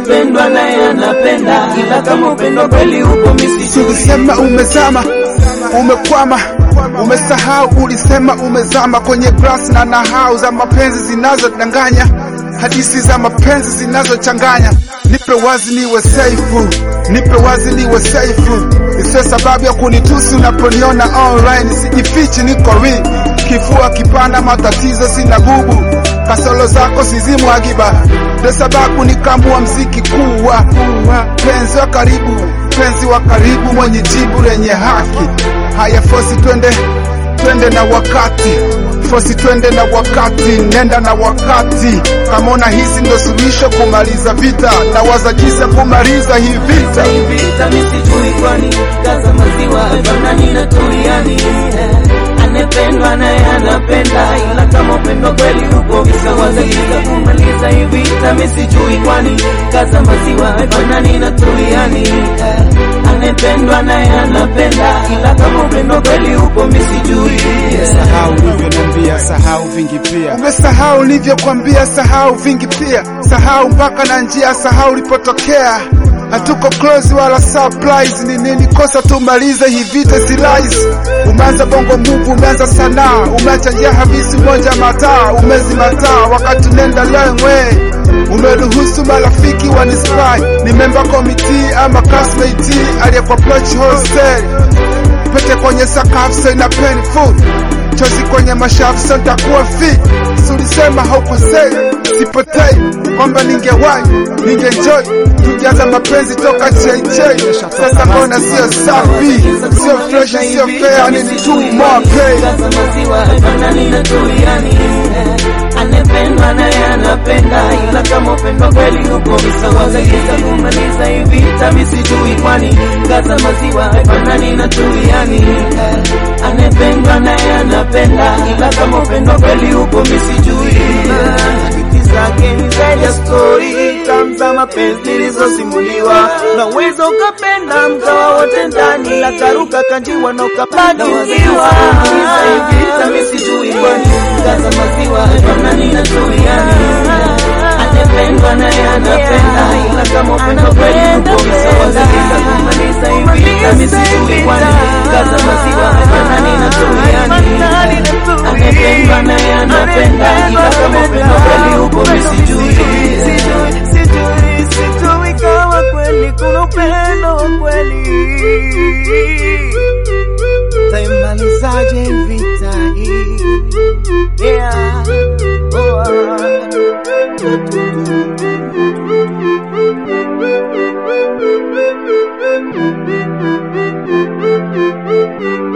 anependwa naye anapenda, ila kama upendo kweli upo misijui. Ulisema umezama, umekwama, umesahau. Ulisema umezama kwenye grass na nahau za mapenzi zinazodanganya, hadithi za mapenzi zinazochanganya. Nipe wazi niwe saifu, nipe wazi niwe saifu, isiyo sababu ya kunitusi unaponiona online. Sijifichi, niko real, kifua kipana, matatizo sina gubu, kasolo zako sizimwagiba, ndo sababu nikamua mziki kuwa penzi wa karibu, penzi wa karibu, mwenye jibu lenye haki. Haya, fosi twende, twende na wakati, fosi twende na wakati, nenda na wakati. Kama una hizi ndo suluhisho kumaliza vita, na waza jinsi ya kumaliza hii vita. vita misijui kwani kaza maziwa banani na turiani anependwa naye anapenda ila kama upendo kweli upo visawazagiza kumaliza hii vita misijui kwani kaza maziwa banani na turiani anependwa naye anapenda ila kama upendo kweli upo misijui Sahau ulivyoniambia, sahau vingi pia. Umesahau ulivyokwambia, sahau vingi pia, sahau mpaka na njia, sahau ulipotokea. Hatuko close wala surprise, ni nini kosa? Tumalize hii vita, si rahisi. Umeanza bongo move, umeanza sanaa, umeacha njia habisi, moja mataa, umezimataa wakati nenda long way. Umeruhusu marafiki wanispy, ni member committee ama classmate aliyekuwa approach hostel pete kwenye sakafu so ina painful chozi kwenye mashafu so nitakuwa fit sulisema haukosei sipotei kwamba ningewahi ningejoy tujaza mapenzi toka cheichei sasa mbona sio safi sio fresh sio fair ni too more pay Kaza maziwa banani na turiani anependwa naye anapenda ila kama upendo kweli upo visawazagiza kumaliza hii vita misijui kwani kaza maziwa banani na turiani anependwa naye anapenda ila kama upendo kweli upo misijui hadithi zake ni zaidi ya stori tamu za mapenzi nilizosimuliwa na uwezo ukapenda mkawa wote ndani la karuka kanjiwa na ukapatiwa vita misijui kwani kaza maziwa banani na turiani anependwa naye anapenda ila kama upendo kweli upo visawazagiza kumaliza hii vita misijui kwani kaza maziwa banani na turiani anependwa naye anapenda ila kama upendo kweli upo misijui sijui sijui kama kweli kuna upendo wa kweli taimalizaje vita hii yeah. oh, ah.